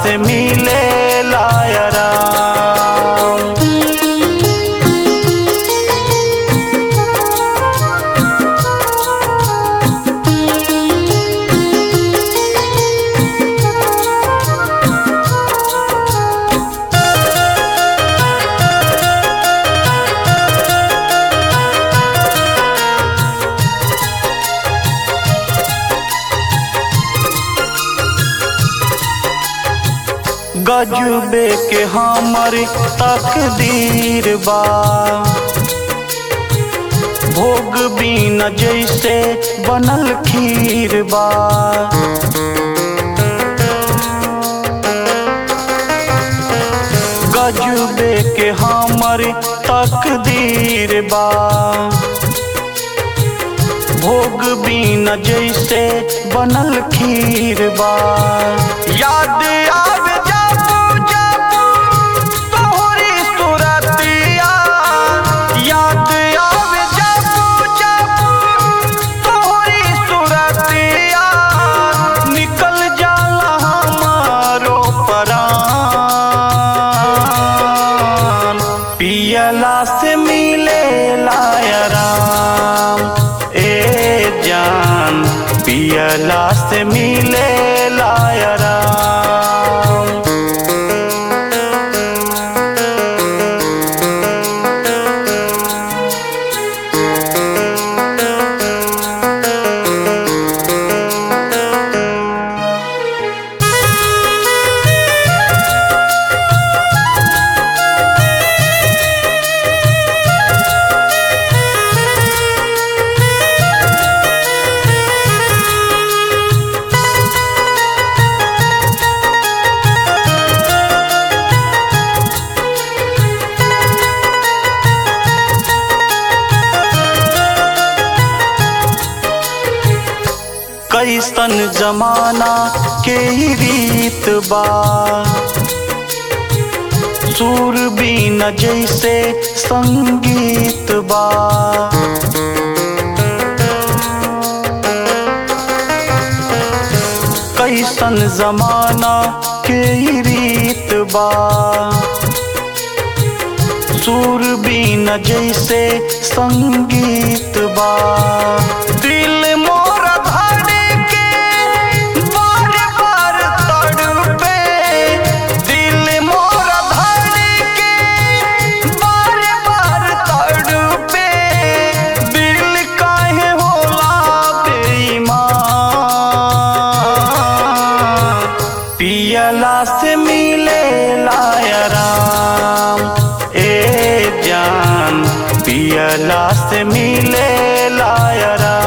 से मिले लायरा गजबे के हमर तकदीर बा भोग बिना जैसे बनल खीर बा गजबे के हमर तकदीर बा भोग बिना जैसे बनल खीर बा याद आवे जाबू जाबू तोहरी सुरतिया याद आवे जाबू जाबू तोहरी सुरतिया निकल जाला हमारो परान पियला से मिले लायराम ए जान पियला से मिले लायराम कैसन जमाना के ही रीत बा सुर बीना जैसे संगीत बा कैसन जमाना के ही रीत बा सुर बीना जैसे संगीत बा दिल मोरा धड़के बार बार तड़पे दिल मोरा धड़के बार बार तड़पे दिल काहे होला बेईमान पियला से मिले लायराम ए जान पियला से मिले लायरा